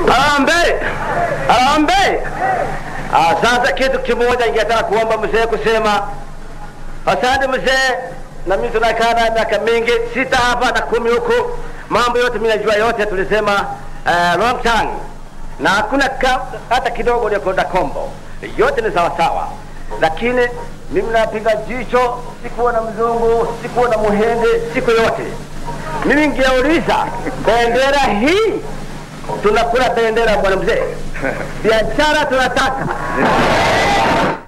Arambe, arambe. Ah, sasa kitu kimoja ningetaka kuomba mzee kusema asante mzee, na mimi tunakaa naye miaka mingi sita hapa na kumi huku, mambo yote mimi najua yote, tulisema uh, long time na hakuna ka, hata kidogo uliokwenda kombo, yote ni sawa sawa, lakini mimi napiga jicho, sikuona mzungu, sikuona muhindi, siku yote mimi ngeuliza bendera hii tunakula bendera bwana mzee, biashara tunataka